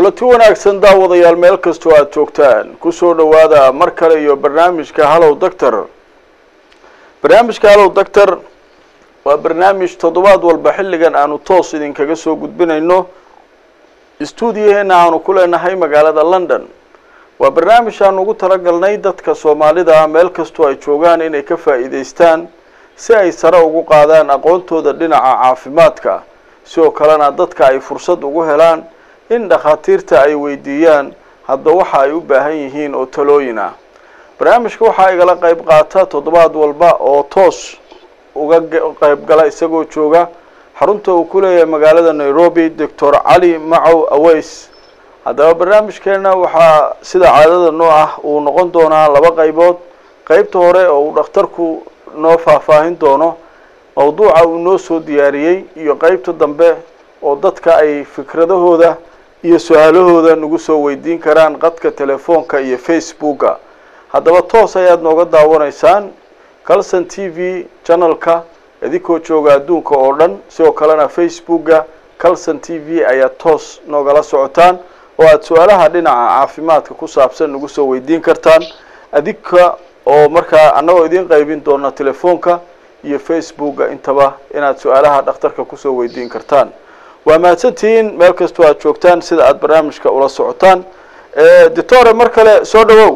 kulanti wanaagsan daawadayaal meel kastoo aada joogtaan kusoo dhawaada mar kale iyo barnaamijka hallow doctor barnaamijka hallow doctor waa barnaamij toddobaad walba xilligan aanu toos idinkaga soo gudbinayno stuudiyaheena aanu ku leenahay magaalada london waa barnaamij aanu ugu talagalnay dadka soomaalida meel kastoo ay joogaan inay ka faa'iidaystaan si ay sare ugu qaadaan aqoontooda dhinaca caafimaadka sidoo kalena dadka ay fursad ugu helaan in dhakhaatiirta ay weydiiyaan hadba waxa ay u baahan yihiin oo talooyin ah barnaamijka waxaa igala qayb qaata toddobaad walba oo toos uga qayb gala isagoo jooga xarunta uu ku leeyahay magaalada nairobi doctor cali macow aweys haddaba barnaamijkeena waxaa sida caadada noo ah uu noqon doonaa laba qaybood qeybta hore oo uu dhakhtarku noo faahfaahin doono mawduuca uu noo soo diyaariyey iyo qeybta dambe oo dadka ay fikradahooda iyo su-aalahooda nagu soo weydiin karaan qadka telefoonka iyo facebooka haddaba toos ayaad nooga daawanaysaan calson t v channelka idinkoo jooga adduunka oo dhan sidoo kalena facebooka calson t v ayaad toos noogala socotaan oo aada su-aalaha dhinaca caafimaadka ku saabsan nagu soo weydiin kartaan adinka oo markaa annagoo idiin qaybin doona telefoonka iyo facebooka intaba inaad su-aalaha dhakhtarka kusoo weydiin kartaan waa mahadsantihiin meel kastoo aad joogtaan sida aada barnaamijka ula socotaan doctore mar kale soo dhawow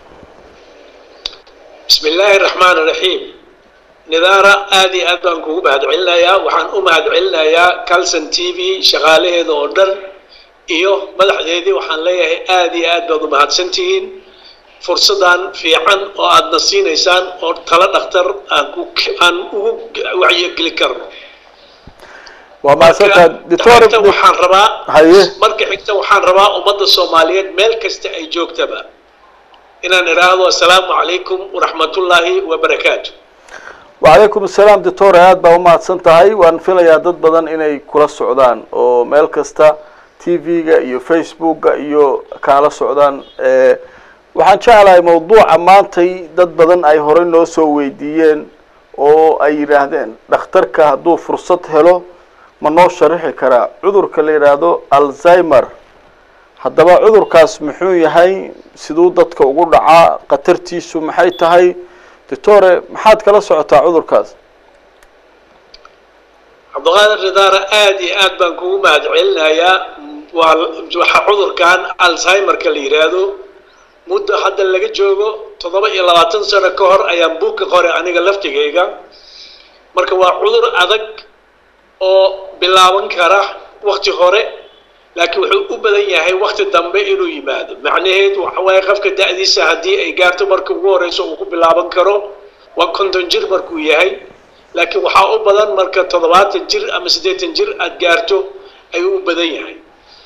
bismi illaahi raxmaan iraxiim nidaara aada iyo aad baan kugu mahad celinayaa waxaan u mahad celinayaa calson t v shaqaalaheeda oo dhan iyo madaxdeedii waxaan leeyahay aada iyo aad baad u mahadsantihiin fursadan fiican oo aadna siinaysaan oo talo dhakhtar aan ku aan ugu wacyigeli karno waa mahadsantaha doctor waxaan rabaa haye marka xigta waxaan rabaa ummadda soomaaliyeed meel kasta ay joogtaba inaan idhaahdo assalaamu calaykum waraxmatullaahi wabarakaatu wacalaykum assalaam doctor aada baa umahadsan tahay waan filayaa dad badan inay kula socdaan oo meel kasta t v-ga iyo facebooka iyo kaala socdaan waxaan jeclahay mawduuca maantay dad badan ay horey noo soo weydiiyeen oo ay yidhaahdeen dhakhtarka hadduu fursad helo ma noo sharixi karaa cudurka la yidhaahdo alzheimer haddaba cudurkaas muxuu yahay siduu dadka ugu dhacaa khatartiisu maxay tahay doctore maxaad kala socotaa cudurkaas cabdiqaadir ridaara aada iyo aad baan kugu mahad celinayaa waa waxa cudurkan alzheimerka la yidhaahdo muddo hadda laga joogo toddoba iyo labaatan sano ka hor ayaan buug ka qoray aniga laftigayga marka waa cudur adag oo bilaaban kara wakti hore laakiin wuxuu u badan yahay wakti dambe inuu yimaado macnaheedu waxa waaye qofka da-diisa haddii ay gaarto marka ugu horeyso uu ku bilaaban karo waa konton jir markuu yahay laakiin waxaa u badan marka toddobaatan jir ama siddeetan jir aada gaarto ayuu u badan yahay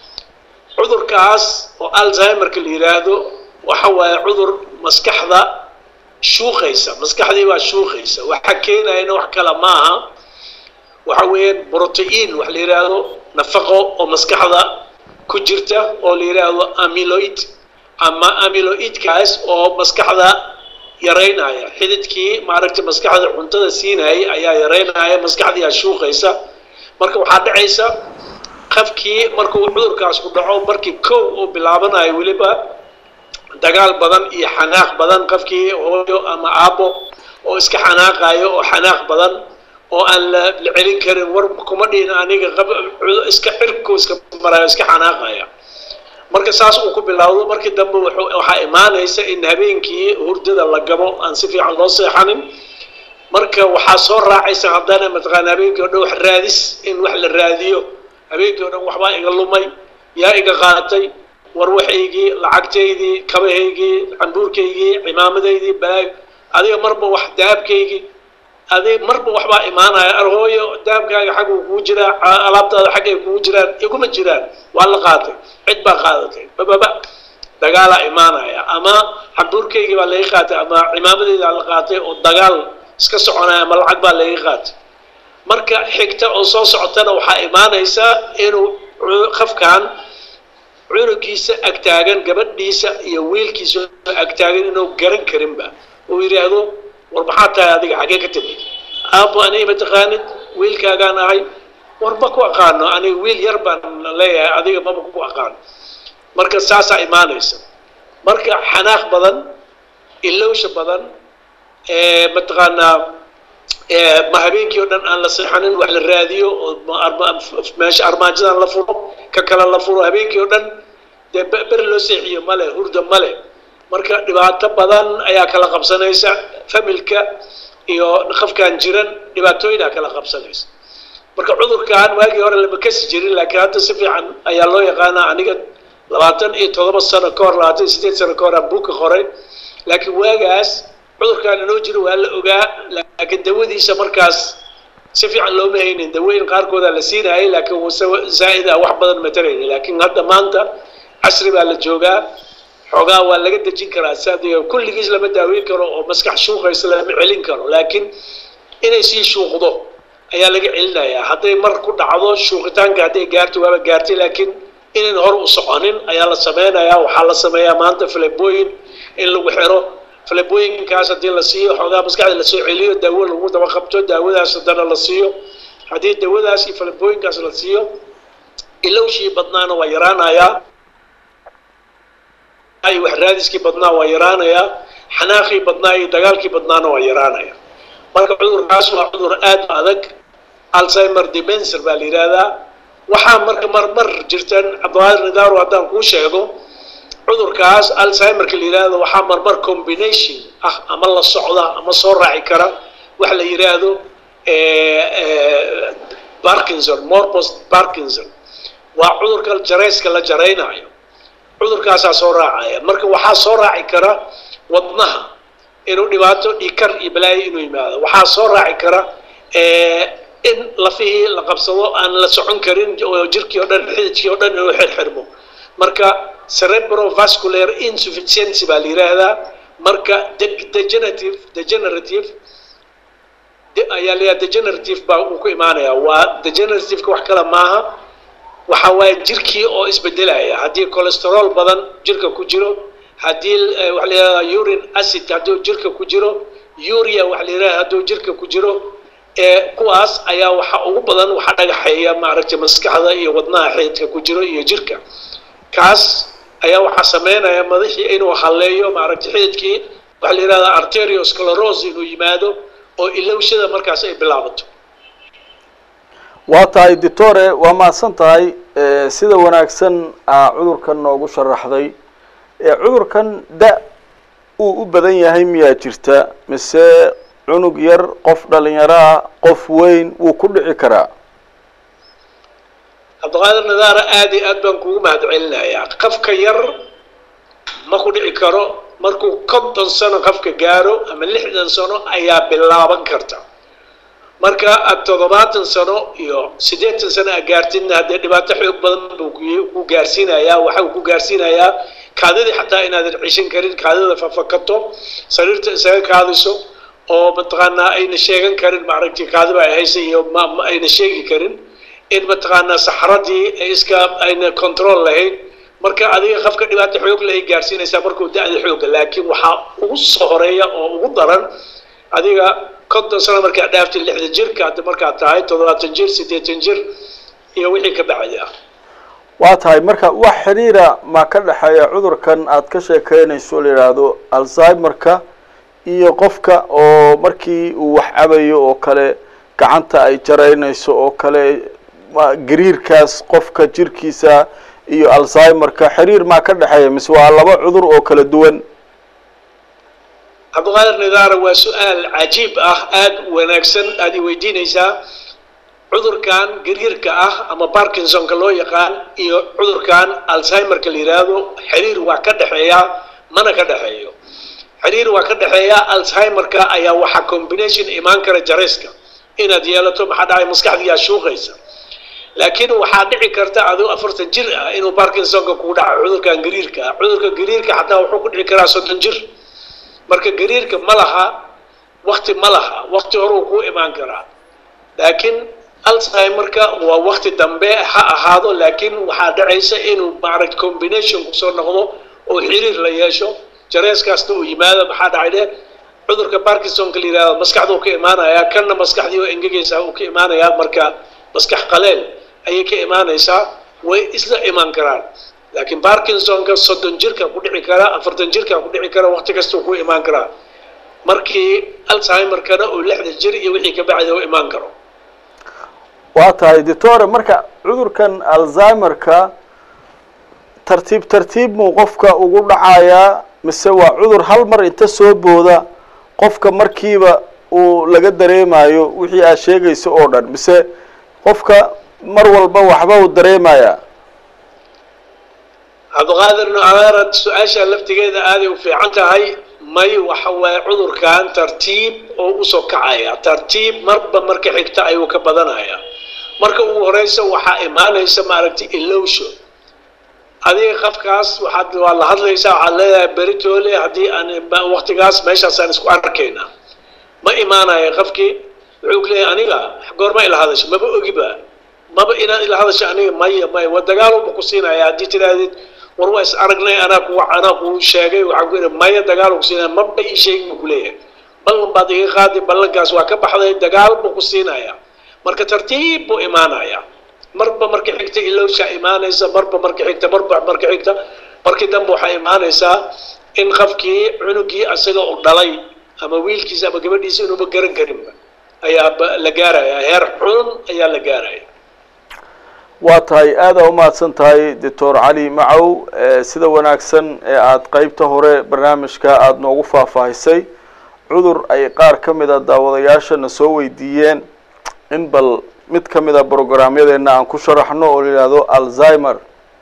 cudurkaas oo alzheimerka la yidhaahdo waxa waaye cudur maskaxda shuuqaysa maskaxdii baa shuuqaysa waxa keenayana wax kale maaha waxa weeyaan brotein wax la yidhaahdo nafaqo oo maskaxda ku jirta oo la yidhaahdo amiloid ama amiloidkaas oo maskaxda yaraynaya xididkii maaragtay maskaxda cuntada siinayay ayaa yaraynaya maskaxdiiaa shuuqaysa marka waxaa dhacaysa qafkii markuu cudurkaas ku dhaco markii kow uu bilaabanayo weliba dagaal badan iyo xanaaq badan qofkii hooyo ama aabbo oo iska xanaaqayo oo xanaaq badan oo aan la la celin karin war kuma dhihin aniga iska xirku iska marayo iska xanaaqaya marka saas uu ku bilowdo markii dambe waxaa imaanaysa in habeenkii hurdada la gabo aan si fiican loo seexanin marka waxaa soo raacaysa haddana mataqaana habeenkii o dhan wax raadis in wax la raadiyo habeenkii o dhan waxbaa iga lumay yaa iga qaatay war waxaygii lacagtaydii kabahaygii cambuurkaygii cimaamadaydii balaag adiga marba wax daabkaygii adig marba waxbaa imaanaya arhooyo daabkaaga xagguu kugu jiraa alaabtaada xaggay kugu jiraan iguma jiraan waa la qaatay cid baa qaadatay bababa dagaalaa imaanaya ama cambuurkaygii baa laga qaatay ama cimaamadeydaa la qaatay oo dagaal iska soconaya ama lacag baa laga qaatay marka xigta oo soo socotana waxaa imaanaysa inuu qafkan cunugiisa agtaagan gabadhiisa iyo wiilkiisa agtaagan inuu garan karinba uu yidhaahdo war maxaa tahay adiga xaggee ka timid aabbo aniga mataqaanid wiilkaagaan ahay war ma ku aqaano aniga wiil yar baan leeyahay adiga maba ku aqaano marka saasaa imaanaysa marka xanaaq badan ilowsha badan mataqaanaa ma habeenkii oo dhan aan la seexanin wax la raadiyo oo meesha armaajadan la furo ka kale la furo habeenkii oo dhan dee ber loo seexiyo male hurda male marka dhibaato badan ayaa kala qabsanaysa familka iyo qofkaan jiran dhibaatooyinaa kala qabsanaysa marka cudurkan waagii hore lama kasi jirin laakiin hadda si fiican ayaa loo yaqaanaa aniga labaatan iyo toddoba sano ka hor labaatan iyo sideed sano ka hor aan buugka qoray laakiin waagaas cudurkaan inoo jiro waa la ogaa laakiin dawadiisa markaas si fiican looma haynin dawooyin qaarkoodaa la siinayay laakiin wase zaa'id ah wax badan matarayni laakiin hadda maanta casri baa la joogaa xoogaa waa laga dejin karaa sad kulligiis lama daaweyn karo oo maskax shuuqaysa lama celin karo laakiin inay sii shuuqdo ayaa laga celinayaa hadday mar ku dhacdo shuuqitaanka hadday gaarto waaba gaartay laakiin inayn hor u soconin ayaa la sameynayaa waxaa la sameeyaa maanta filebooyin in lagu xiro filebooyinkaas haddii la siiyo xoogaa maskaxda lasoo celiyo daawo lagu daba qabto daawadaas haddana la siiyo haddii daawadaas iyo filebooyinkaas la siiyo ilowshii badnaana waa yaraanayaa ay wax raadiskii badnaa waa yaraanayaa xanaaqii badnaa iyo dagaalkii badnaana waa yaraanaya marka cudurkaas waa cudur aad u adag alzheimer demenser baa la yidhaahdaa waxaa marka marmar jirtan cabdiqaadir nidaaro haddaan kuu sheego cudurkaas alzheimerka la yidhaahdo waxaa marmar combination ah ama la socda ama soo raaci kara wax la yidhaahdo parkinson morbos parkinson waa cudurka jarayska la jaraynayo cudurkaasaa soo raacaya marka waxaa soo raaci kara wadnaha inuu dhibaato dhikar iyo balaayo inuu yimaado waxaa soo raaci kara in lafihii la qabsado aan la socon karin oo jirkii o dhan xididkii o dhan inuu xirxirmo marka cerebrovascular insufficiency baa la yidhaahdaa marka degenerative degenerative ayaa la yidhaha degenerative baa uu ku imaanaya waa degenerativeka wax kale maaha waxa waaye jirkii oo isbedelaya haddii cholesterol badan jirka ku jiro haddii waxa la yidhahdaa urine acid hadduu jirka ku jiro uria waxa la yidhahda hadduu jirka ku jiro ee kuwaas ayaa waxa ugu badan waxa dhagaxeeya maaragtay maskaxda iyo wadnaha xididka ku jiro iyo jirka kaas ayaa waxaa sameynaya madaxii inuu halleeyo maaragtay xididkii waxa la yidhahdaa arteriosclerose inuu yimaado oo ilowshada markaas ay bilaabato waa tahay doctore waa mahadsan tahay sida wanaagsan aa cudurkan noogu sharaxday cudurkan da uu u badan yahay miyaa jirta mise cunug yar qof dhalinyaro ah qof weyn wuu ku dhici karaa cabdiqaadir nadaara aada iyo aad baan kugu mahad celinayaa qofka yar ma ku dhici karo markuu konton sano qofka gaaro ama lixdan sano ayaa bilaaban karta marka aad toddobaatan sano iyo siddeetan sano aad gaartidna haddee dhibaato xoog badan buu ku gaarsiinayaa waxa uu ku gaarsiinayaa kaadidii xataa inaadan cishan karin kaadida fafakato sariirta isaga kaadiso oo mataqaanaa ayna sheegan karin maaragtay kaadiba ay haysa iyo ma ayna sheegi karin in mataqaanaa saxradii iska ayna control lahayn marka adiga qofka dhibaato xoog leh ay gaarsiinaysaa markuu da-da xooga laakiin waxaa ugu soo horeeya oo ugu daran adiga konton sano markaad dhaaftay lixdan jirka hadda markaad tahay toddobaatan jir siddeetan jir iyo wixii ka bacdi ah waa tahay marka wax xiriira ma ka dhexeeya cudurkan aad ka sheekeynayso la yidhaahdo alzheimerka iyo qofka oo markii uu wax cabayo oo kale gacanta ay jaraynayso oo kale gariirkaas qofka jirkiisa iyo alzheimerka xiriir maa ka dhexeeya mise waa laba cudur oo kala duwan cabdiqaadir nidaara waa su-aal cajiib ah aada wanaagsan aada i weydiinaysaa cudurkan gariirka ah ama barkinsonka loo yaqaan iyo cudurkan alzheimerka la yidhaahdo xiriir waa ka dhexeeya mana ka dhexeeyo xiriir waa ka dhexeeya alzheimerka ayaa waxaa combination imaan kara jarayska inaad yeelato maxaa dhacay maskaxdiyaa shuuqaysa laakiin waxaa dhici karta adoo afartan jir ah inuu barkinsonka kugu dhaco cudurkan gariirka ah cudurka gariirka xataa wuxuu ku dhici karaa soddon jir marka gariirka ma laha wakti ma laha wakti horuu kuu imaan karaa laakiin alzheimerka waa wakti dambe ha ahaado laakiin waxaa dhacaysa inuu maaragt combination kusoo noqdo oo xiriir la yeesho jarees kasta uu yimaado maxaa dhacay dhe cudurka barkinsonka la yihahdo maskaxduu ka imaanayaa kanna maskaxdii oo engegaysaa uu ka imaanayaa marka maskax qaleel ayay ka imaanaysaa way isla imaan karaan laakiin barkinsonka soddon jirka ku dhici kara afartan jirka ku dhici kara waqti kastuu ku imaan karaa markii alzheimerkana uu lixda jir iyo wixii ka bacda u imaan karo waa tahay doctore marka cudurkan alzheimerka tartiib tartiib muu qofka ugu dhacayaa mise waa cudur hal mar inta soo booda qofka markiiba uu laga dareemayo wixii aad sheegayso oo dhan mise qofka mar walba waxba uu dareemayaa cabdiqaadir nucaarad su-aasha laftigeeda aaday u fiican tahay may waxa waaye cudurkan tartiib oo usoo kacaya tartiib marba marka xigta ayuu ka badanaya marka ugu horeysa waxaa imaanaysa maaragtay ilowsho adiga qafkaas waxaad waa la hadlaysaa waxaad leedahay beritoole haddii aan waqtigaas meeshaasaan isku arkayna ma imaanaya qafkii wuxuu ku leeyahay aniga goorma ila hadasho maba ogiba maba inaad ila hadasho aniga maya maya waa dagaalunba ku siinaya haddii tidhaahdid war waa is aragnay anaa ku anaa ku sheegay waxaan ku yidhi maya dagaal ku siinaya maba ii sheegin buu ku leeyahay ballan baad iga qaadi ballankaas waa ka baxday dagaal buu ku siinaya marka tartiib buu imaanaya marba marka xigta ilowshaa imaanaysa marba marka xigta marba marka xigta markii dambe waxaa imaanaysaa in qafkii cunugii asaga u dhalay ama wiilkiisa ama gabadhiisa inuuba garan karinba ayaa la gaaraya heer xun ayaa la gaaraya waa tahay aada umahadsan tahay doctor cali macow sida wanaagsan ee aada qeybta hore barnaamijka aada noogu faahfaahisay cudur ay qaar ka mid a daawadayaashana soo weydiiyeen in bal mid ka mid a brograamyadeena aan ku sharaxno oo la yihahdo alzheimer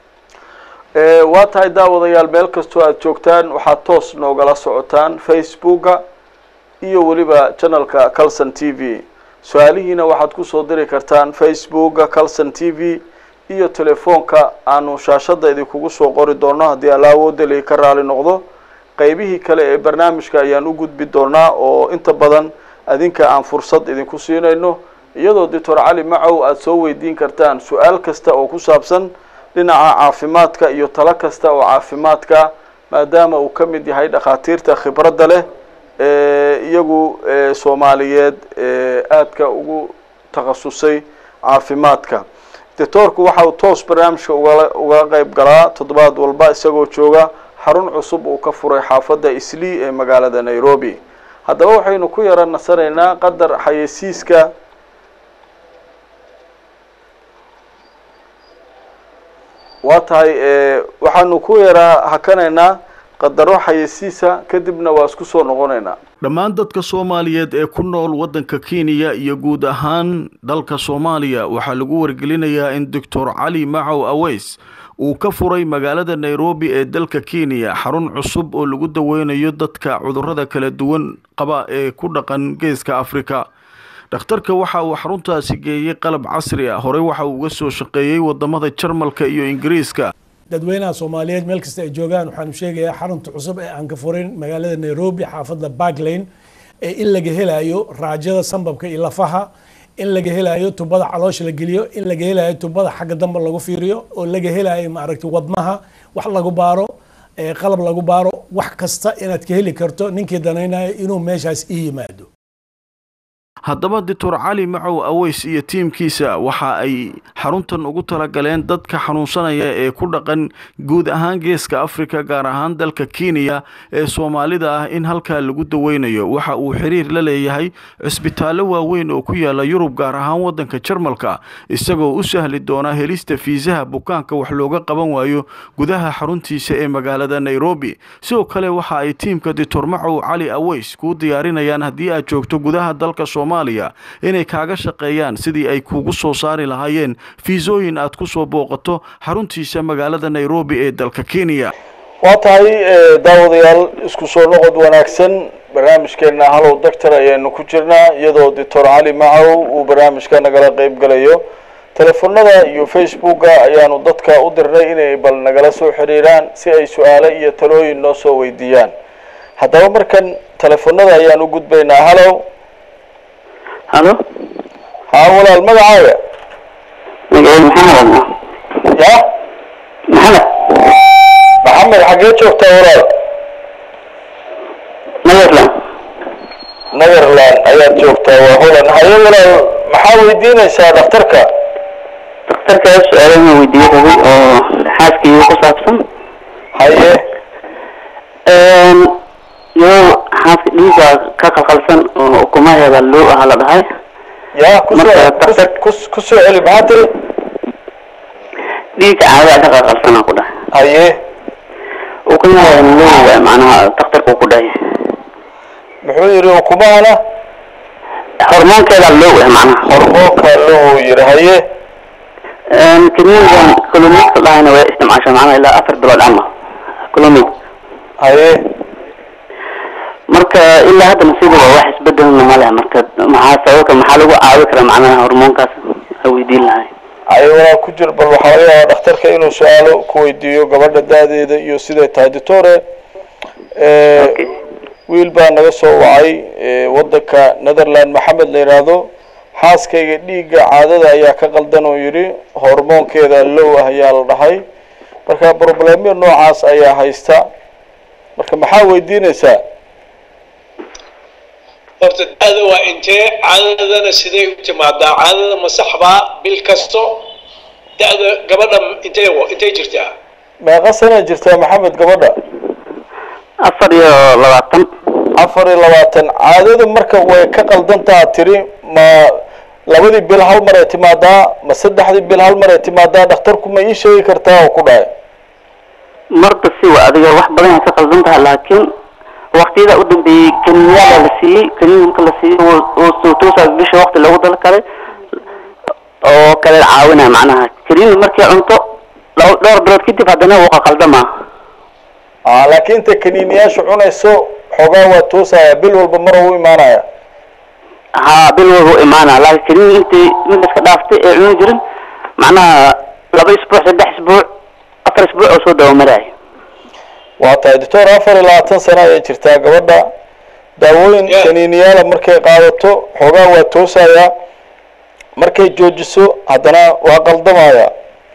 waa tahay daawadayaal meel kastoo aada joogtaan waxaad toos noogala socotaan facebooka iyo weliba channelka calson t v su-aalihiina waxaad kusoo diri kartaan facebooka calson t v iyo telefoonka aanu shaashadda idinkugu soo qori doono haddii alla awoodali ka raali noqdo qeybihii kale ee barnaamijka ayaan u gudbi doonaa oo inta badan adinka aan fursad idinku siinayno iyadoo doctor cali macow aada soo weydiin kartaan su-aal kasta oo ku saabsan dhinaca caafimaadka iyo talo kasta oo caafimaadka maadaama uu ka mid yahay dhakhaatiirta khibradda leh iyagu soomaaliyeed aadka ugu takhasusay caafimaadka doctoorku waxa uu toos barnaamijka ugala uga qeyb galaa toddobaad walba isagoo jooga xarun cusub uu ka furay xaafadda islii ee magaalada nairobi haddaba waxaynu ku yara nasanaynaa qadar xayeysiiska waa tahay waxaanu ku yaraa hakanaynaa qadaro xayeysiisa kadibna waa isku soo noqonaynaa dhammaan dadka soomaaliyeed ee ku nool waddanka kenya iyo guud ahaan dalka soomaaliya waxaa lagu wargelinayaa in doctor cali macow aweys uu ka furay magaalada nairobi ee dalka kenya xarun cusub oo lagu daweynayo dadka cudurrada kala duwan qaba ee ku dhaqan geeska afrika dhakhtarka waxa uu xaruntaasi geeyey qalab casri ah horey waxa uu uga soo shaqeeyey wadamada jarmalka iyo ingiriiska dadweynaha soomaaliyeed meel kasta ay joogaan waxaanu sheegayaa xarunta cusub ee aan ka furin magaalada nairobi xaafadda barklane ee in laga helayo raajada sambabka iyo lafaha in laga helayo tubada caloosha la geliyo in laga helayo tubada xagga dambe lagu fiiriyo oo laga helayo maaragtay wadnaha wax lagu baaro qalab lagu baaro wax kasta inaad ka heli karto ninkii danaynayo inuu meeshaas ii yimaado haddaba doctor cali macow aweys iyo tiimkiisa waxa ay xaruntan ugu talagaleen dadka xanuunsanaya ee ku dhaqan guud ahaan geeska afrika gaar ahaan dalka kenya ee soomaalida ah in halkaa lagu daweynayo waxa uu xiriir la leeyahay cisbitaallo waaweyn oo ku yaala yurub gaar ahaan waddanka jarmalka isagoo u sahli doona helista fiisaha bukaanka wax looga qaban waayo gudaha xaruntiisa ee magaalada nairobi sidoo kale waxa ay tiimka doctor macow cali aweys kuu diyaarinayaan haddii aad joogto gudaha dalka soomaaliya inay kaaga shaqeeyaan sidii ay kuugu soo saari lahaayeen fiisooyin aad ku soo booqato xaruntiisa magaalada nairobi ee dalka kenya waa tahay daawadayaal isku soo noqod wanaagsan barnaamijkeena hallow doctor ayaanu ku jirnaa iyadoo doctor cali macow uu barnaamijka nagala qeyb galayo telefonada iyo facebooka ayaanu dadka u dirnay inay bal nagala soo xiriiraan si ay su-aalo iyo talooyin noo soo weydiiyaan haddaba markan telefonada ayaan u gudbaynaa hallow halo haa walaal magacaaga magaciid maxamed ya maxamed maxamed xaggee joogtaa walaal netherland netherland ayaad joogtaa waa holland haye walaal maxaa weydiinaysaa dhakhtarka daktarka su-aalaha weydiiyey rabay oo xaaskii ku saabsan haye yo xaaska dhiiga ka qalqalsan oo ukumaheeda loo aha la dhahay ya kusoo Marka kus- daktar- kus- kusoo celi maxaa tiri dhiiga caadada ka qalqalsanaa ku dhahay haye ukumaheeda loo waay macnaha daktarka uu ku dhahay muxuu yidhi ukumahana hormoonkeeda loo waay macnaha hormoonka loo yidhi haye kiniinkan kulomidka dhahayna way isticmaashaa macnaha ilaa afar bilood camal kulomid haye marka ilaa haddana sidaba wax isbedelna ma leh marka maxaa sababka maxaa lagu caawi karaa macnaha hormoonkaas a weydiin lahay haye walaa ku jir bal waxaa laga yaabaa dhakhtarka inuu su-aalo ku weydiiyo gabadha da-deeda iyo siday tahay doctore Okay. wiil baa naga soo wacay eh, wadanka netherland maxamed la yidhaahdo xaaskayga dhiigga caadada ayaa ka qaldan oo yidhi hormoonkeeda low ah ayaa la dhahay marka problemyo noocaas ayaa haysta marka maxaa weydiinaysaa horta da-da waa intee caadadana sidee u timaadaa caadada ma saxbaa bil kasto da-da gabadha intee wa- intee jirtaa meeqa sana jirtaa maxamed gabadha afar iyo labaatan afar iyo labaatan caadada marka way ka qaldantaa tiri ma labadii bil hal mar ay timaadaa ma saddexdii bil hal mar ay timaadaa dhakhtarku ma ii sheegi kartaa oo ku dhahay marba si wa adiga wax badan ay ka qaldan tahay laakiin waqtiyada u dambeeyey kaniinyaala la siiyey kaniin marka la siiyey oo- oo soo toosaa bisha waqti loogu dal kale oo kale caawinaya macnaha kaniin markii cunto laba- dhowr bilood kadib haddana wuu qaqaldamaa ah laakiin inta kaniiniyaasha cunayso xoogaa waa toosaya bil walba mar u imaanaya haa bil walba u imaanaa laakiin kaniin intii mid iska dhaaftay ee cuni jirin macnaha laba isbuuc saddex isbuuc afar isbuuc oo soo dabamaraayo waa tahay doctor afar iyo labaatan sano ayay jirtaa gabadha daawooyin Yeah. kaniiniyaala markay qaadato xoogaa waa toosaya markay joojiso haddana waa qaldamaya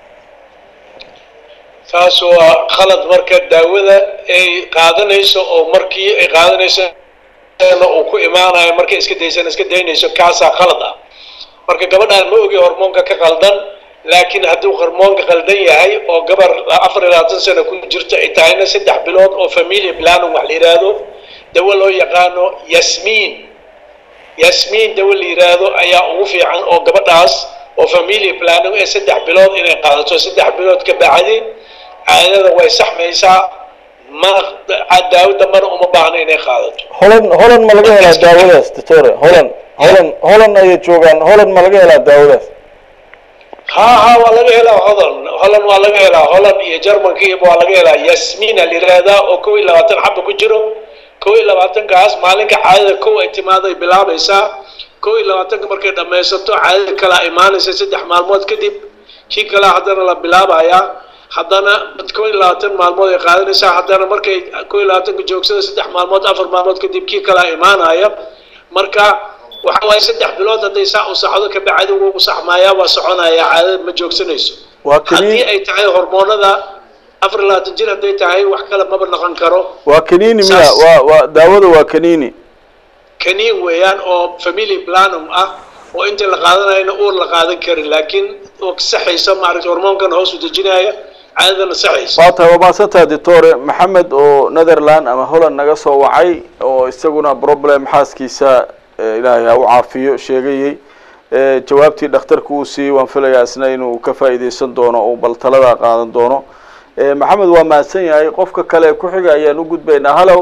taas waa khalad marka daawada ay qaadanayso oo markii ay qaadanayso uu ku imaanayo markay iska daysana iska daynayso kaasaa khalad ah marka gabadhaan ma ogi hormoonka ka qaldan laakiin hadduu hormoonka qaldan yahay oo gabar afar iyo labaatan sano ku jirto ay tahayna saddex bilood oo familia planning wax la yidhaahdo dawo loo yaqaano yasmiin yasmiin dawo la yidhaahdo ayaa ugu fiican oo gabadhaas oo familia planning ee saddex bilood inay qaadato saddex bilood ka bacdi caadada way saxmaysaa ma daawo dambana uma baahna inay qaadato holan holan ma laga helaa daawadaas doctore holan holan holan ayay joogaan holan ma laga helaa daawadaas ها ها waa laga helaa hodan holan waa laga helaa holan iyo jarmanka iyo waa laga helaa yasmiina la yidhaahdaa oo kow iyo labaatan xaba ku jiro kow iyo labaatankaas maalinka caadada kow ay timaaday bilaabaysaa kow iyo labaatanka markay dhammaysato caadada kale ay imaanaysa saddex maalmood kadib kii kale haddana la bilaabayaa haddana kow iyo labaatan maalmood ay qaadanaysaa haddana markay kow iyo labaatanka joogsada saddex maalmood afar maalmood kadib kii kale imaanaya marka waxa waaye saddex bilood hadday saa u saxdo ka bacdi wuu saxmayaa waa soconayaa caadada ma joogsanayso waa haddii kaniin ay tahay hormoonada afar iyo labaatan jir hadday tahay wax kale maba noqon karo waa kaniini miya Saas. waa waa daawada waa kaniini kaniin weeyaan oo family planum ah oo inta la qaadanayana uur la qaadan karin laakiin oo saxaysa maaragta hormoonkan hoos u dejinaya caadadana saxaysa waa tahay waa mahadsantaha doctore maxamed oo netherland ama holland naga soo wacay oo isaguna problem xaaskiisa eh, ilaahay ha u caafiyo sheegayey Eh, jawaabtii dhakhtarku uu siiyey waan filayaa isna inuu ka faa'iideysan doono oo bal taladaa qaadan doono Eh, maxamed waa mahadsan yahay qofka kale ee ku xiga ayaan u gudbaynaa hallow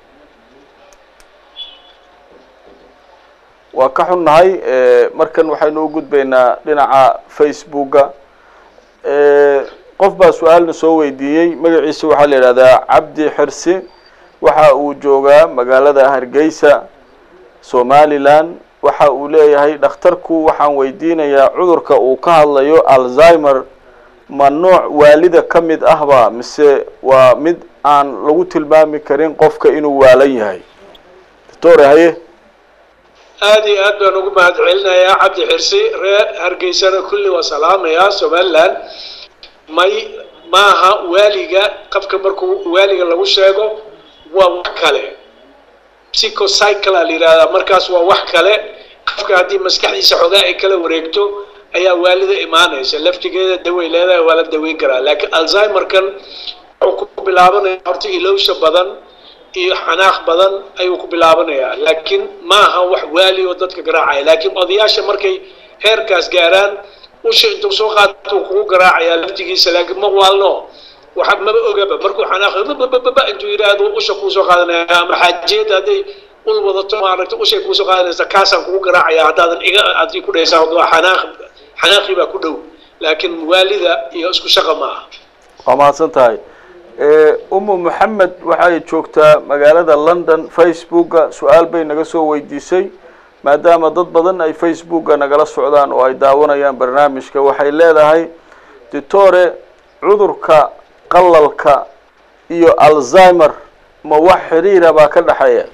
waa ka xunnahay eh, markan waxaynu u gudbaynaa dhinaca facebooka Eh, qof baa su-aalna soo weydiiyey magaciisa waxaa la yidhahdaa cabdi xirsi waxa uu joogaa magaalada hargeysa somaliland waxa uu leeyahay dhakhtarku waxaan weydiinayaa cudurka uu ka hadlayo alzheimer ma nooc waalida ka mid ahba mise waa mid aan lagu tilmaami karin qofka inuu waalan yahay doctore haye aad iyo aad baan ugu mahad celinayaa cabdi xirsi reer hargeysana kulli waa salaamayaa somaliland may maaha waaliga qofka markuu waaliga lagu sheego waa wax kale psychocycle la yidhahdaa markaas waa wax kale qofka haddii maskaxdiisa xoogaa ay kala wareegto ayaa waalida imaanaysa laftigeeda daway leedahay waa la daweyn karaa laakiin alzheimerkan wuxuu ku bilaabanaya horta ilowsha badan iyo xanaaq badan ayuu ku bilaabanayaa laakiin maaha wax waali oo dadka garaacaya laakiin odayaasha markay heerkaas gaaraan usha intuu soo qaato uu kugu garaacayaa laftigiisa laakiin ma waalno waxa maba ogaba markuu xanaaqo bababa intuu yidhaahdo usha kuusoo qaadanaya ama xaajeeda hadday ul wadato maaragta ushay kuusoo qaadanaysa kaasaan kugu garaacaya haddaadan iga aad ku dhaysaa waa xanaaq xanaaqii baa ku dhow laakiin waalida iyo isku shaqa ma aha waa mahadsan tahay umu maxamed waxay joogtaa magaalada london facebooka su-aal bay naga soo weydiisay maadaama dad badan ay facebooka nagala socdaan oo ay daawanayaan barnaamijka waxay leedahay ditore cudurka qalalka iyo alzheimer ma wax xiriira baa ka dhexeeya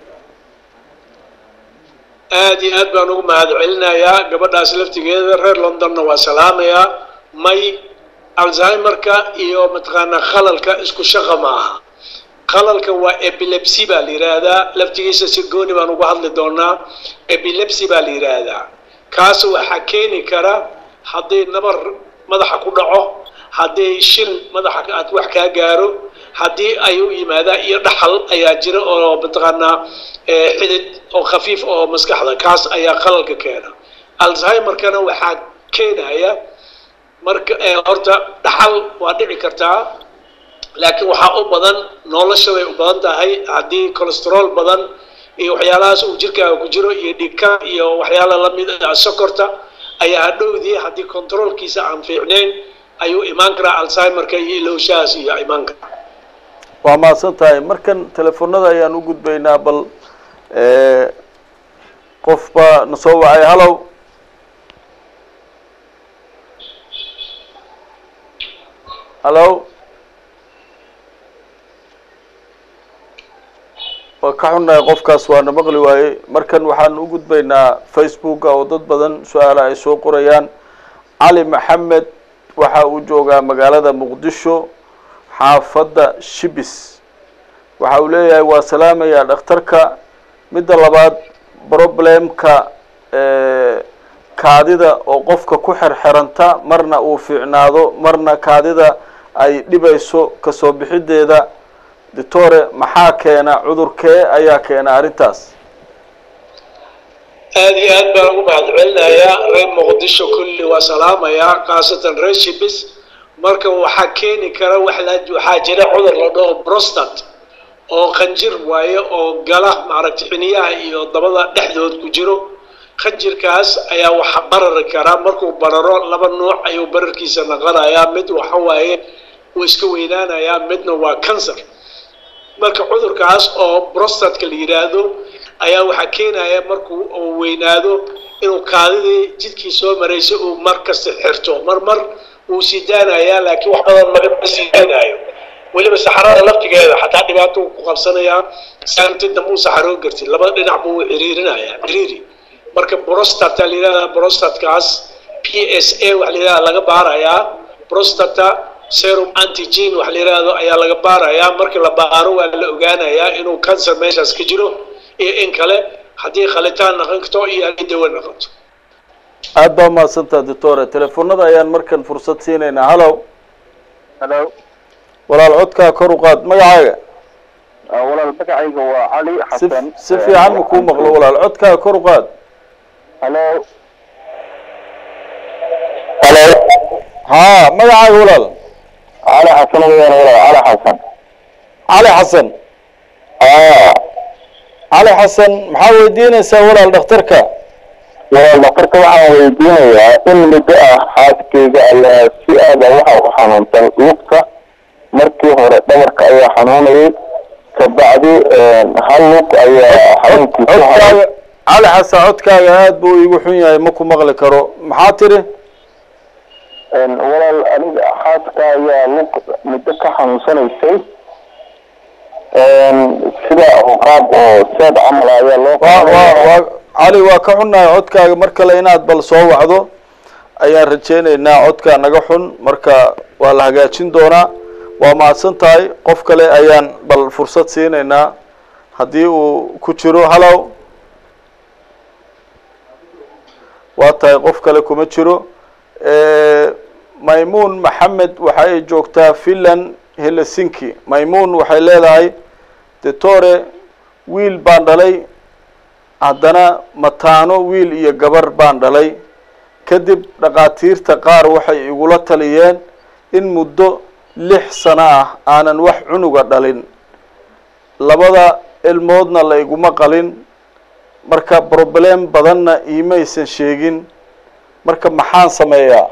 aad iyo aad baan ugu mahad celinayaa gabadhaas laftigeeda reer londonna waa salaamayaa may alzheimerka iyo mataqaanaa khalalka isku shaqa ma aha khalalka waa epilepsy baa la yidhaahdaa laftigiisa si gooni baan uga hadli doonaa epilepsy baa la yidhaahdaa kaas waxaa keeni kara hadday nabar madaxa ku dhaco haddii shil madaxa aad wax kaa gaaro haddii ay u yimaadaan iyo dhaxal ayaa jira oo mataqaanaa xidid oo khafiif oo maskaxda kaas ayaa qalalka keena alzheimerkana waxaa keenaya marka horta dhaxal waa dhici kartaa laakiin waxaa u badan nolosha bay u badan tahay haddii cholesterol badan iyo waxyaalahaas uu jirkaaga ku jiro iyo dhigka iyo waxyaala lamid ah sokorta ayaa hadhowdii haddii controlkiisa aan fiicnayn ayuu imaan karaa alzheimerka iyo ilowshahaas iyo imaan karaa waa mahadsan tahay markan telefoonada ayaan u gudbaynaa bal qof baa na soo wacay hallow hallow waa ka xunnahay qofkaas waana maqli waaye markan waxaan u gudbaynaa facebooka oo dad badan su-aala ay soo qorayaan cali maxamed waxa uu joogaa magaalada muqdisho xaafadda shibis waxa uu leeyahay waa salaamayaa dhakhtarka midda labaad problemka kaadida oo qofka ku xerxeranta marna uu fiicnaado marna kaadida ay dhibayso kasoo bixideeda ditore maxaa keena cudurkee ayaa keena arrintaas aad iyo aad baan ugu mahad celinayaa reer muqdisho kulli waa salaamayaa khaasatan reer shibis marka waxaa keeni kara wax la waxaa jira cudur la dhaho brostat oo khanjir waaye oo gala maaragtay xiniyaha iyo dabada dhexdood ku jiro khanjirkaas ayaa waxa barari karaa markuu bararo laba nuuc ayuu bararkiisa naqanayaa mid waxa waaye wuu iska weynaanayaa midna waa cancer marka cudurkaas oo brostatka la yidhaahdo ayaa waxaa keenaya markuu uu weynaado inuu kaadidii jidkii soo maraysay uu mar kasta xirto mar mar wuu sii daanayaa laakiin wax badan magama sii daanaayo weliba saxarada laftigeeda xataa dhibaato ku qabsanayaa saanti dambe uu saxaroo gartid labada dhinac buu ciriirinayaa ciriiri marka prostata la yidhahdaa prostatkaas p s a waxa la yidhahdaa laga baarayaa prostata serum antigen waxa la yidhahdo ayaa laga baarayaa markii la baaro waa la ogaanayaa inuu cancer meeshaas ka jiro iyo in kale haddii khalitaan naqan karto iyo haddii dawo naqanto aada baa umahadsantaha doctore telefoonada ayaan markan fursad siinaynaa hallow halo walaal codkaa kor u qaad magacaaga walaal magacayga waa cali si xasan si fiican ma kuu maqlo walaal codkaa kor u qaad halo halo haa magacaaga walaal cali xasan weyaan walaal cali xasan cali xasan aa cali xasan maxaa weydiinaysaa walaal dhakhtarka walaal dhakhtarka waxaan weydiinayaa in muddo ah xaaskeyga ayaa si aada waxa u xanuunsan lugta markii hore dhabarka ayaa xanuunayay kabacdi hal lug ayaa xanuunkiisa haray codkaaga cali xasan codkaaga aada buu iigu xun yahay ma ku maqli karo maxaa tiri walaal aniga xaaska ayaa lug muddo ka xanuunsanaysay sida qaab oo seed camal ayaa loo waa waa waa cali waa ka xunnahay codkaaga mar kale inaad bal soo wacdo ayaan rajeynaynaa codkaa naga xun marka waa la hagaajin doonaa waa mahadsan tahay qof kale ayaan bal fursad siinaynaa haddii uu ku jiro hallow waa tahay qof kale kuma jiro maymuun maxamed waxa ay joogtaa finland helsinki maymuun waxay leedahay detore wiil baan dhalay haddana mataano wiil iyo gabar baan dhalay kadib dhakhaatiirta qaar waxay igula taliyeen in muddo lix sano ah aanan wax cunuga dhalin labada ilmoodna la iguma qalin marka problem badanna iimaysan sheegin marka maxaan sameeyaa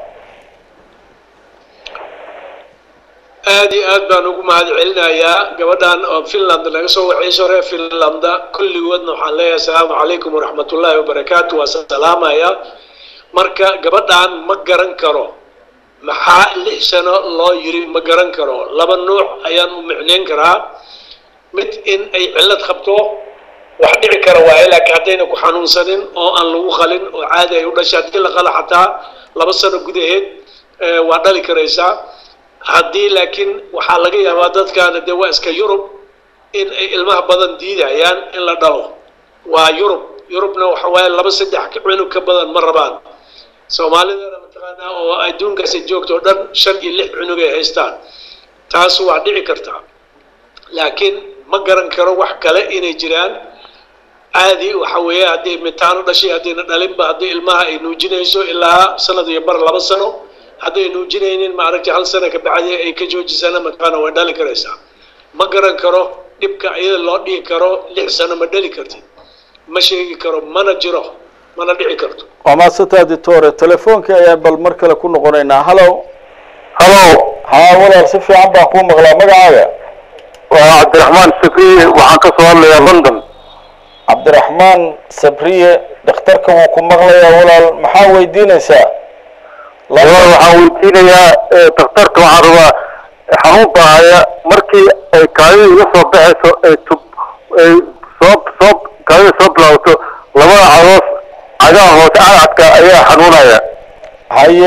aada iyo aad baan ugu mahad celinayaa gabadhan oo finland naga soo waceyso reer finlanda kulligoodna waxaan leeyahay asalaamu calaykum waraxmat ullaahi wabarakaatu waa salaamaya marka gabadhan ma garan karo maxaa lix sano loo yiri ma garan karo laba nuuc ayaan u micneyn karaa mid in ay cillad qabto wax dhici kara waaye laakiin haddayna ku xanuunsanin oo aan lagu qalin oo caadi ay u dhashay haddii la qala xataa laba sano gudaheed waa dhali karaysaa haddii laakiin waxaa laga yaabaa dadkaana dee waa iska yurub in ay ilmaha badan diidayaan in la dhalo waa yurub yurubna waxa waaye laba saddex cunug ka badan ma rabaan soomaalidana mataqaanaa oo adduunkaasi joogto o dhan shan iyo lix cunug ay haystaan taas waa dhici kartaa laakiin ma garan karo wax kale inay jiraan caadi waxa weeye haddii mitaano dhashay haddayna dhalinba haddii ilmaha ay nuujinayso ilaa sanad iyo bar laba sano hadday nuujinaynin maaragtay hal sano ka bacdi ay ka joojisana mataqaana way dhali karaysaa ma garan karo dhibka iyada loo dhihi karo lix sano ma dhali kartid ma sheegi karo mana jiro mana dhici karto waa maadsantaa ditore telefoonkai ayaan bal mar kale ku noqonaynaa hallow halo haa walaal si fiican baan kuu maqlaa magacaaga waa cabdiraxmaan sabriye waxaan ka soo hadlayaa london cabdiraxmaan sabriye dhakhtarka wuu ku maqlayaa walaal maxaa weydiinaysaa walaal waxaan weydiinayaa daktarka waxaan rabaa xanuun baahaya markii ay kaadida iga soo baxayso ay tub ay soo soo kaadida soo bilaabato labada cadoos cagaha hoose cadcadka ayaa xanuunaya haye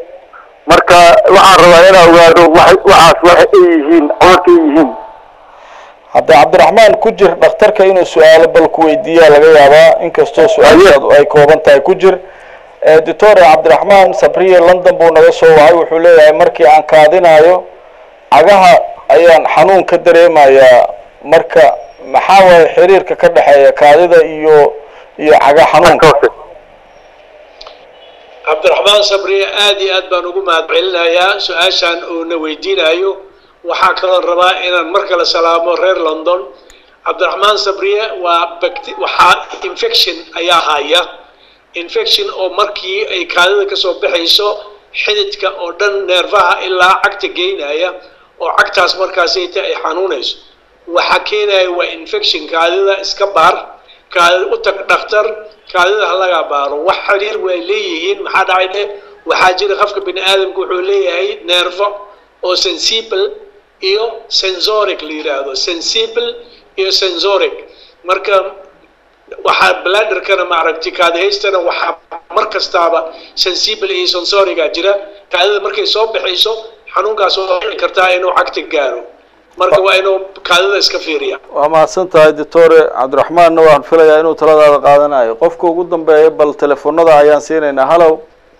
marka waxaan rabaa inaan ogaado waxay waxaas waxa ay yihiin cudurka ay yihiin hadda cabdiraxmaan ku jir dhakhtarka inuu su-aalo bal ku weydiiyaa laga yaabaa inkastoo su-aashaadu ay kooban tahay ku jir doctore cabdiraxmaan sabriye london buu naga soo wacay wuxuu leeyahay markii aan kaadinayo cagaha ayaan xanuun ka dareemayaa marka maxaa waaye xiriirka ka dhexeeya kaadida iyo iyo caga xanuunka cabdiraxmaan sabriye aada iyo aad baan ugu mahad celinayaa su-aashaan uuna weydiinayo waxaa kaloo rabaa inaan mar kale salaamo reer london cabdiraxmaan sabriye waa bacti waxaa infection ayaa haya infection oo markii ay kaadida kasoo baxayso xididka oo dhan neerfaha ilaa cagta geynaya oo cagtaas markaasayta ay xanuunayso waxa keenaya waa infection kaadida iska baar kaadida u tag dhakhtar kaadida ha laga baaro wax xiriir way leeyihiin maxaa dhacay dhe waxaa jira qofka bini aadamka wuxuu leeyahay neerfo oo sensible iyo sensoric la yidhaahdo sensible iyo sensoric marka waxaa bladderkana maaragtay kaadihaystana waxaa mar kastaaba sensible iyo sensoriga jira kaadida markay soo baxayso xanuunkaas oo dhici kartaa inuu cagta gaaro marka waa inuu kaadida iska fiiriya waa mahadsan tahay doctore cabdiraxmaanna waan filayaa inuu taladaada qaadanayo qofka ugu dambeeya bal telefoonada ayaan siinaynaa hallow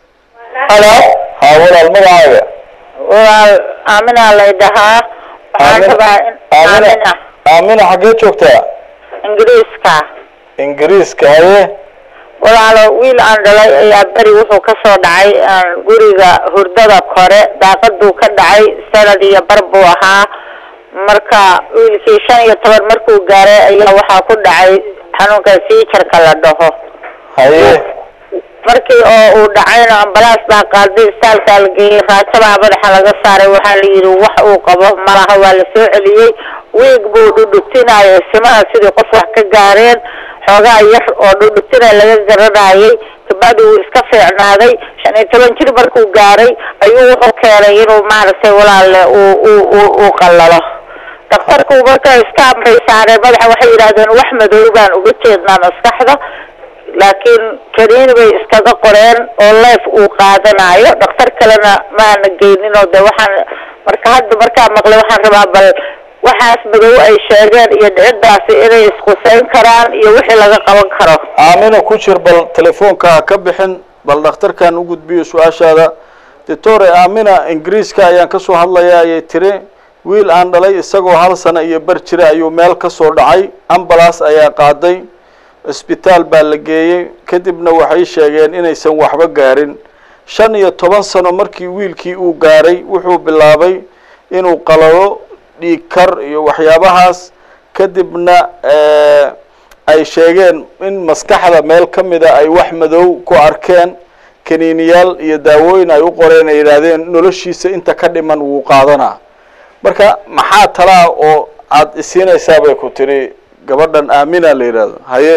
halo haa walaal magacaaga walaal aaminaa lay dhahaa waxaan Aamina- rabaa in aamina aamina aamina xaggee joogtaa ingiriiska ingiriiska haye walaalo wiil aan dhalay ayaa beri wuxuu ka soo dhacay aan guriga hurdada kore daaqaduu ka dhacay sanad iyo bar buu ahaa marka wiilkii shan iyo toban markuu gaaray ayaa waxaa ku dhacay xanuunka siijarka la dhaho haye markii oo uu dhacayna ambalaas baa qaaday istaalkaa la geeyey raajabaa madaxa laga saaray waxaa la yidhi wax uu qabo malaha waa la soo celiyey wiig buu dhudhutinayay simaha sidii qof wax ka gaareen xoogaa yar oo dhudhutina laga garanayay kabacdi wuu iska fiicnaaday shan iyo toban jir markuu gaaray ayuu wuxuu keenay inuu maaragtay walaalle uu uu uu uu qallalo dhakhtarku marka iska amray saareen madaxa waxay yidhahdeen wax madow baan uga jeednaa maskaxda laakiin kaniini bay iskaga qoreen oo leef uu qaadanayo dhakhtar kalena maana geynin oo de waxaan marka hadda markaa maqlay waxaan rabaa bal waxaas madow ay sheegeen iyo dhiciddaasi inay isqusayn karaan iyo wixii laga qaban karo aamina ku jir bal telefoonka ha ka bixin bal dhakhtarkan u gudbiyo su-aashaada doctore aamina ingiriiska ayaan kasoo hadlayaa ayay tiri wiil aan dhalay isagoo hal sano iyo bar jira ayuu meel ka soo dhacay ambalas ayaa qaaday cisbitaal baa la geeyey kadibna waxay sheegeen inaysan waxba gaarin shan iyo toban sano markii wiilkii uu gaaray wuxuu bilaabay inuu qalalo dhiig kar iyo waxyaabahaas kadibna ay sheegeen in maskaxda meel ka mida ay wax madow ku arkeen kaniiniyaal iyo daawooyin ay u qoreen ay yidhaahdeen noloshiisa inta ka dhiman wuu qaadanaa marka maxaa talaa oo aada isiinaysaa bay ku tiri gabadhan aamina la yidhaahdo haye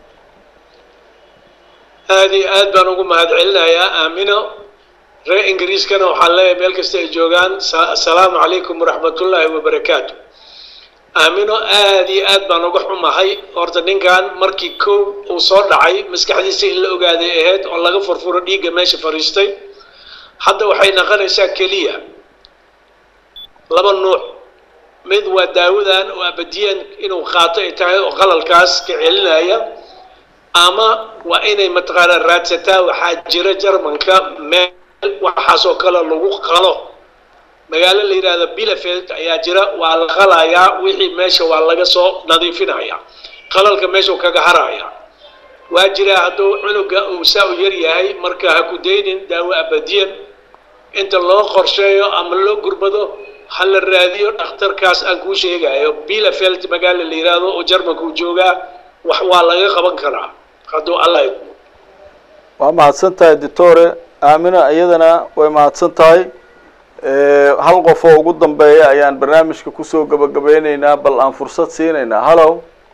aada iyo aad baan ugu mahad celinayaa aamino reer ingiriiskana waxaan leeyahay meel kasta ay joogaan assalaamu calaykum waraxmatullaahi wabarakaatu aamino aada iyo aad baan uga xumahay horta ninkan markii kow uu soo dhacay maskaxdiisa in la ogaaday ahayd oo laga furfuro dhiigga meesha fadhiistay hadda waxay naqonaysaa keliya laba nuuc mid waa daawadan oo abadiyan inuu qaato ay tahay oo qalalkaas ka celinaya ama waa inay mataqaanaa raadsataa waxaa jira jarmanka meel waxaasoo kale lagu qalo magaalo la yidhaahdo bilafeld ayaa jira waa la qalayaa wixii meesha waa laga soo nadiifinaya qalalka meesha u kaga haraya waa jiraa hadduu cunuga uu saa u yar yahay marka ha ku daynin daawo abadiyan inta loo qorsheeyo ama loo gurmado ha la raadiyo dhakhtarkaas aan kuu sheegayo bilafeld magaalo la yidhaahdo oo jarmanka uu joogaa wax waa laga qaban karaa hadduu alla idmo waa mahadsan tahay doctore aamina iyadana way mahadsan tahay hal qof oo ugu dambeeya ayaan barnaamijka kusoo gabagabeyneynaa bal aan fursad siinaynaa hallo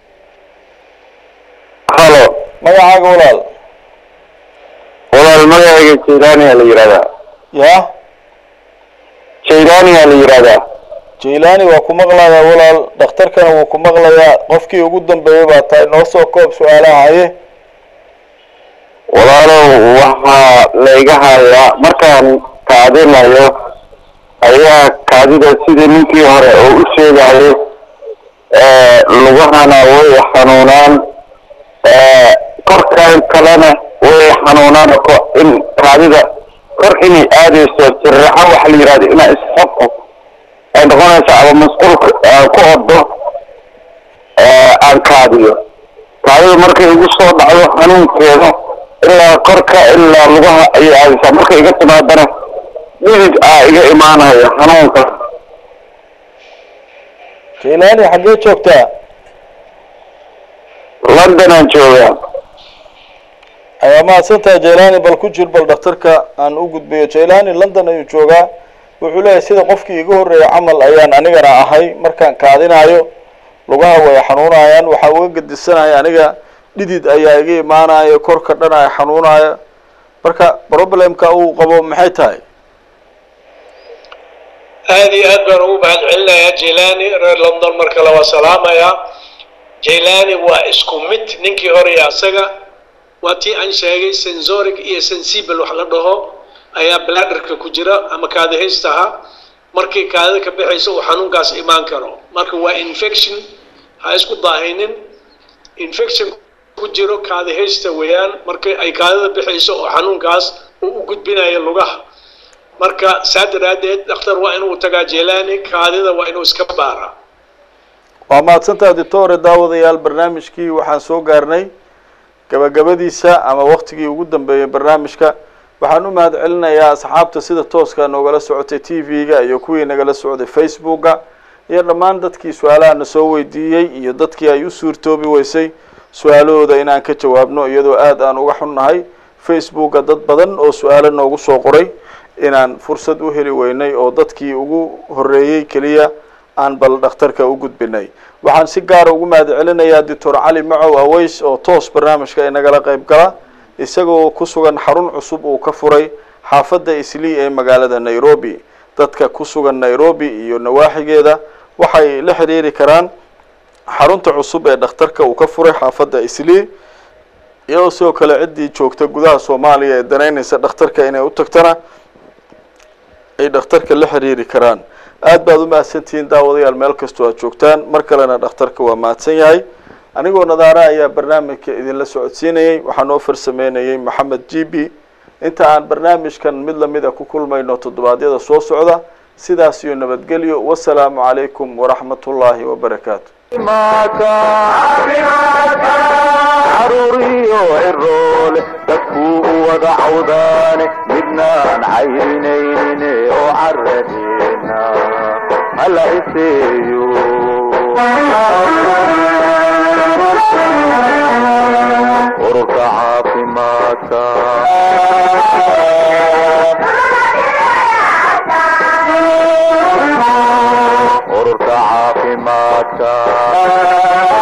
halo magacaaga walaal walaal magacayga jaylaniyaa la yidhahdaa ya jaylaniyaa la yidhahdaa jailani waa ku maqlayaa walaal dhakhtarkana wuu ku maqlayaa qofkii ugu dambeeyay baa tahay noo soo koob su-aalaha haye walaalow waxaa layga hayaa markaan kaadinayo ayaa kaadida sidii ninkii hore oo u sheegayay lugahana way xanuunaan korkan kalena way xanuunaan ko in kaadida kor inay aadayso sirraxo waxa la yidhahdo inaa isxabko ay noqonaysa ama masquulka aan ku ordo aan kaadiyo kaadida markay igu soo dhacdo xanuunkeeda ilaa korka ilaa lugaha ayay aadaysaa markay iga timaadana dhidid aa iga imaanaya xanuunka jailani xaggee joogtaa londonaan joogaa ayaa mahadsantahay jailani bal ku jir bal dhakhtarka aan u gudbayo jailani london ayuu joogaa wuxuu leeyahay sida qofkii iga horreeya camal ayaan anigana ahay markaan kaadinayo lugaha way xanuunayaan waxaa uga gedisanaya aniga dhidid ayaa iga imaanaya korka dhan ay xanuunaya marka problemka uu qabo maxay tahay aada iyo aad baan ugu mahad celinayaa jailani reer london mar kale waa salaamayaa jailani waa isku mid ninkii hore iyo asaga waa tii aan sheegay sensoric iyo sensible wax la dhaho ayaa bladderka ku jira ama kaadihaystaha markii kaadida ka baxaysa uu xanuunkaas imaan karo marka waa infection ha isku daahinin infection ku jiro kaadihaysta weeyaan markii ay kaadida baxayso oo xanuunkaas uu u gudbinayo lugaha marka saa daraaddeed dhakhtar waa inuu tagaa jelani kaadida waa inuu iska baaraa waa mahadsantaha doctore daawadayaal barnaamijkii waxaan soo gaarnay gabagabadiisa ama waktigii ugu dambeeyay barnaamijka waxaan u mahad celinayaa asxaabta sida tooska noogala socotay t v-ga iyo kuwii nagala socday facebooka iyo dhammaan dadkii su-aalaha na soo weydiiyey iyo dadkii ay u suurtoobi weysay su-aalahooda inaan ka jawaabno iyadoo aada aan uga xunnahay facebooka dad badan oo su-aalo noogu soo qoray inaan fursad u heli weynay oo dadkii ugu horreeyey keliya aan bal dhakhtarka u gudbinay waxaan si gaara ugu mahad celinayaa doctor cali macow aweys oo toos barnaamijka inagala qayb gala isagoo ku sugan xarun cusub uu ka furay xaafadda islii ee magaalada nairobi dadka ku sugan nairobi iyo nawaaxigeeda waxay la xiriiri karaan xarunta cusub ee dhakhtarka uu ka furay xaafadda islii iyadoo sidoo kale ciddii joogta gudaha soomaaliya ee danaynaysa dhakhtarka inay u tagtana ay dhakhtarka la xiriiri karaan aada baad u mahadsantihiin daawadayaal meel kastoo aad joogtaan mar kalena dhakhtarka waa mahadsan yahay anigoo nadaara ayaa barnaamijka idinla socodsiinayay waxaa noo farsameynayay maxamed g b inta aan barnaamijkan mid lamida ku kulmayno toddobaadyada soo socda sidaas iyo nabadgelyo wasalaamu calaykum waraxmat ullaahi wabarakaatu caruuriyo ciroole dadkuu u wada cawdaane midnaan caynaynin oo caradeena hala iseeyo ururka caafimaadka ururka caafimaadka